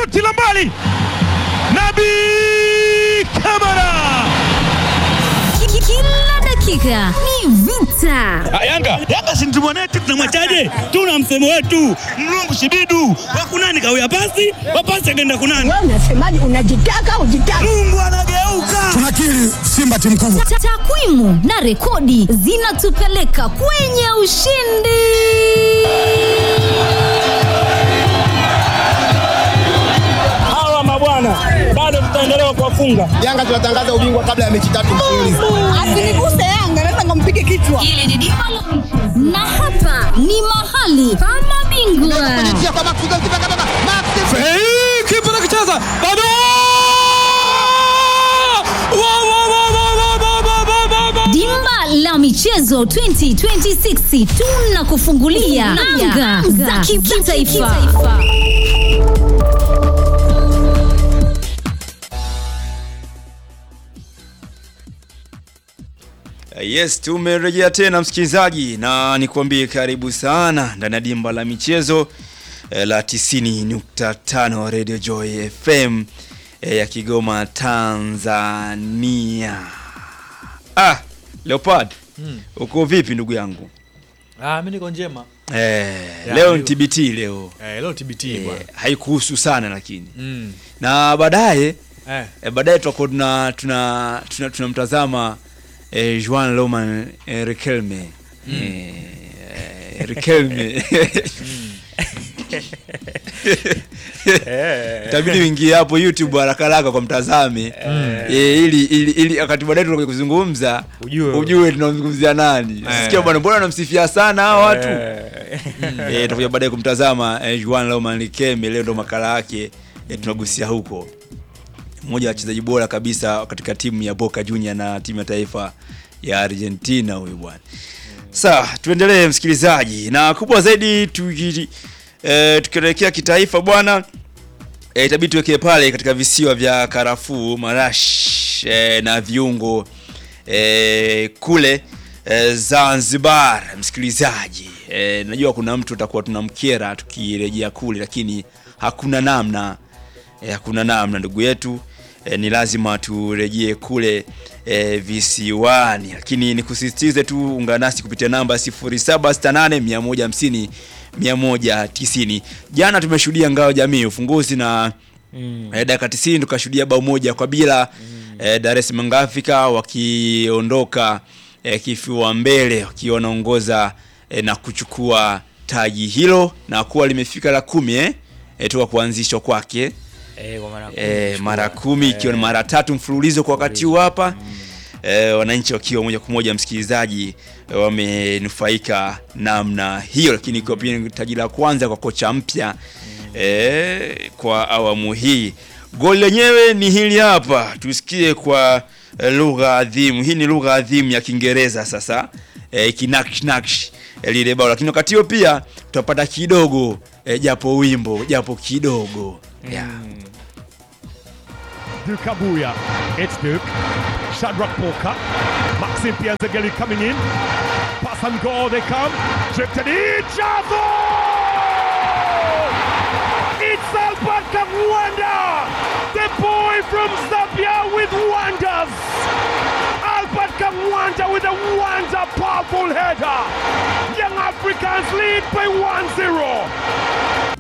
shuti la mbali, Nabi Kamara. Kila dakika ni vita. Ah, Yanga Yanga si mtu mwanetu, tunamwachaje? Tuna msemo wetu mlungu shibidu wakunani kawia pasi wapasi akaenda kunani. Wewe unasemaje? Unajitaka ujitaka? Mungu anageuka. tunakiri Simba timu kubwa. Ta- Takwimu na rekodi zinatupeleka kwenye ushindi. Hawa mabwana bado tutaendelea kuwafunga. Yanga tunatangaza ubingwa kabla ya mechi tatu mfululizo. Asiniguse Yanga, naweza nikampige kichwa. Na hapa ni mahali pa mabingwa. Hey, kipa nakicheza bado Wa, wa, wa, wa, wa, wa, wa, wa, wa, wa. Dimba la michezo 2026 tunakufungulia anga za kitaifa. Yes, tumerejea tena msikilizaji, na nikwambie karibu sana ndani ya dimba la michezo eh, la 90.5 Radio Joy FM eh, ya Kigoma, Tanzania. Ah, Leopard, uko vipi ndugu yangu? Ah, mimi niko njema. Eh, Ya, leo ni ndio. TBT leo. Eh, leo TBT Eh, bwana. haikuhusu sana lakini. Mm. Na baadaye Eh. E, baadaye tutakuwa tuna tuna tuna- tunamtazama e, Juan Roman e, Riquelme e, e, Riquelme itabidi uingie hapo YouTube haraka haraka kwa mtazame e, ili, ili, ili wakati baadaye tunakuja kuzungumza Ujue. ujue tunamzungumzia nani. Sikia bwana, mbona namsifia sana hao watu Eh. eh, tutakuja baadaye kumtazama eh, Juan Roman Riquelme. Leo ndo makala yake eh, tunagusia huko, mmoja wa wachezaji bora kabisa katika timu ya Boca Junior na timu ya taifa ya Argentina huyu bwana. Sawa, tuendelee msikilizaji, na kubwa zaidi tuki, eh, tukielekea kitaifa bwana eh, itabidi tuwekee pale katika visiwa vya karafuu, marash eh, na viungo eh, kule eh, Zanzibar. Msikilizaji eh, najua kuna mtu utakuwa tunamkera tukirejea kule, lakini hakuna namna eh, hakuna namna ndugu yetu eh, ni lazima turejee kule eh, visiwani, lakini nikusisitize tu, ungana nasi kupitia namba 0768 150 190. Jana tumeshuhudia ngao jamii ufunguzi na mm. eh, dakika 90 tukashuhudia bao moja kwa bila mm. eh, Dar es Salaam Africa wakiondoka eh, kifua mbele wakiwa wanaongoza eh, na kuchukua taji hilo na kuwa limefika la kumi eh, eh, toka kuanzishwa kwake Eh, kwa mara kumi. e, mara kumi ikiwa ni mara tatu mfululizo kwa wakati huu hapa e, wananchi wakiwa moja kwa moja msikilizaji e, wamenufaika namna hiyo, lakini ikiwa pia ni taji la kwanza kwa kocha mpya e, kwa awamu hii. Goli lenyewe ni hili hapa, tusikie kwa e, lugha adhimu. Hii ni lugha adhimu ya Kiingereza sasa e, kinaksh naksh e, lile bao, lakini wakati huo pia tutapata kidogo e, japo wimbo japo kidogo yeah. Duke Abuya. It's Duke. Shadrach Walker. Maxim Pianzageli coming in. Pass and go, they come. Tripped and each other! It's Albert Kawanda! The boy from Zambia with wonders! Albert Kawanda with a wonder powerful header! Young Africans lead by 1-0.